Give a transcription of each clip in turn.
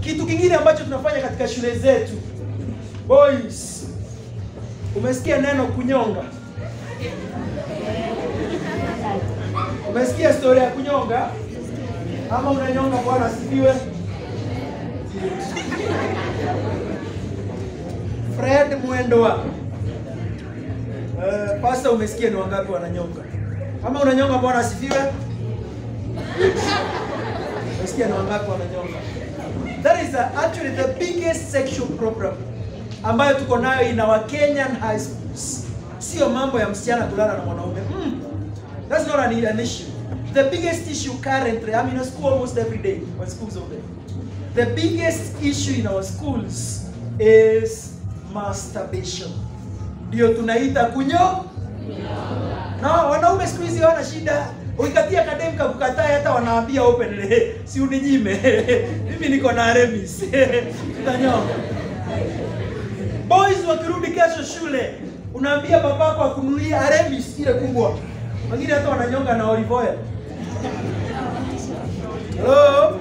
Kitu kingine ambacho tunafanya katika shule zetu, boys, umesikia neno kunyonga? Umesikia story ya kunyonga? Ama unanyonga? Bwana asifiwe. Fred Mwendoa. Uh, pasta, umesikia ni wangapi wananyonga? Ama unanyonga? Bwana asifiwe. Umesikia ni wangapi wananyonga? That is uh, actually the biggest sexual problem ambayo tuko nayo in our Kenyan high schools. Sio mambo ya msichana kulala na mwanaume. Mm. That's not an, an issue. The biggest issue currently, I'm in a school almost every day when school's open. The biggest issue in our schools is masturbation. Ndio tunaita kunyo. Na wanaume siku hizi hawana shida. Ukikatia kadem kakukataa hata wanaambia open si uninyime. Mimi niko na remis. Tutanyonga. Boys wakirudi kesho shule, unaambia babako akununulie Aremis ile kubwa. Wengine hata wananyonga na olive oil. Hello?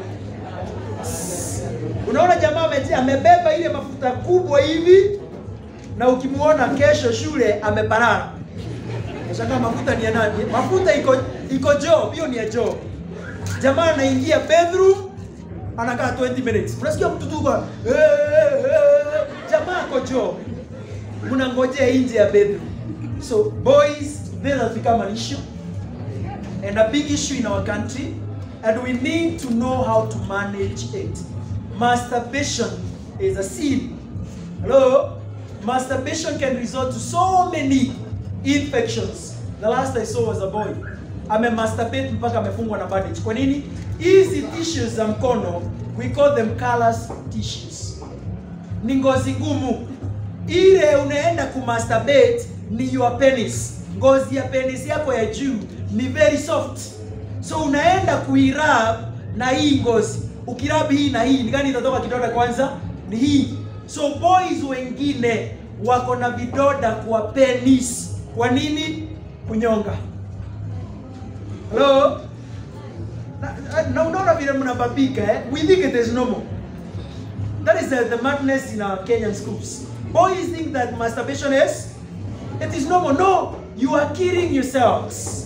Unaona jamaa ameji- amebeba ile mafuta kubwa hivi na ukimuona kesho shule ameparara. Unashangaa mafuta ni ya nani? Mafuta iko iko job, hiyo ni ya job. Jamaa anaingia bedroom anakaa 20 minutes. Unasikia mtu tu kwa "Eh, eh, eh." jamaa ako job. Mnangojea nje ya bedroom. So boys, this has become an issue and a big issue in our country and we need to know how to manage it. Masturbation is a sin. Hello? Masturbation can result to so many infections. The last I saw was a boy. Amemasturbate mpaka amefungwa na bandage. Kwa nini? Hizi tissues za mkono, we call them callus tissues. Ni ngozi ngumu. Ile unaenda kumasturbate ni your penis. Ngozi ya penis yako ya juu ni very soft. So unaenda kuirub na hii ngozi. Ukirub hii na hii, ni gani itatoka kidonda kwanza? Ni hii. So boys wengine wako na vidoda kwa penis. Kwa nini? Kunyonga. Hello? Na, na unaona vile mnababika eh? We think it is normal. That is the, the madness in our Kenyan schools. Boys think that masturbation is it is normal. No, you are killing yourselves.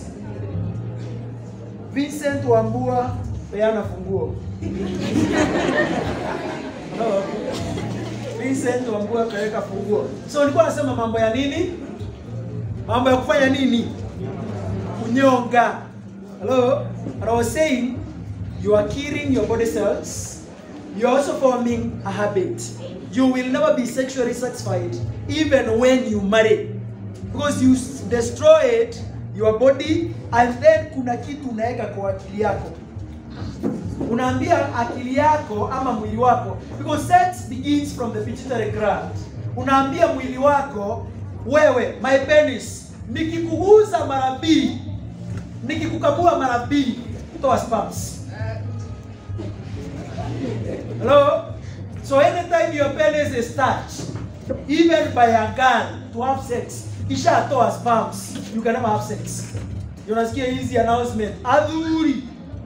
Vincent Wambua peana funguo. Hello? Vincent Wambua kaweka funguo. So nilikuwa nasema mambo ya nini? Mambo ya kufanya nini? Kunyonga. Hello? And I was saying you are killing your body cells. You're also forming a habit. You will never be sexually satisfied even when you marry. Because you s- destroyed your body and then kuna kitu unaweka kwa akili yako. Unaambia akili yako ama mwili wako because sex begins from the pituitary gland. Unaambia mwili wako wewe, my penis, nikikuguza mara mbili, nikikukamua mara mbili, toa sperms. Hello? So anytime your penis is touched, even by a girl to have sex, ishatoa sperms, you can never have sex. Unasikia hizi announcement, adhuri.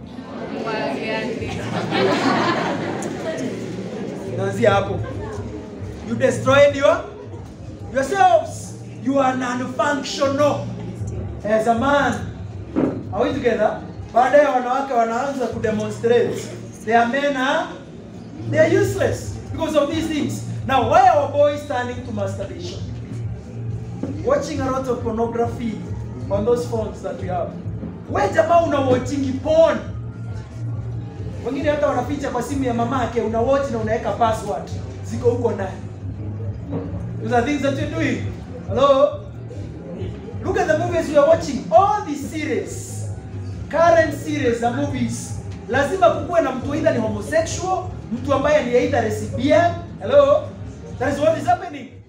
Inaanzia hapo. You destroyed your yourselves. You are non-functional as a man. Are we together? Baadaye wanawake wanaanza kudemonstrate. Their men are they are useless because of these things. Now, why are our boys turning to masturbation? Watching a lot of pornography on those phones that we have. We jamaa una watching porn. Wengine hata wanaficha kwa simu ya mamake, una watch na unaweka password. Ziko huko ndani. Those are things that you're doing. Hello? Look at the movies we are watching. All these series, current series na movies, lazima kukuwe na mtu either ni homosexual, mtu ambaye ni either lesbian. Hello? That is what is happening.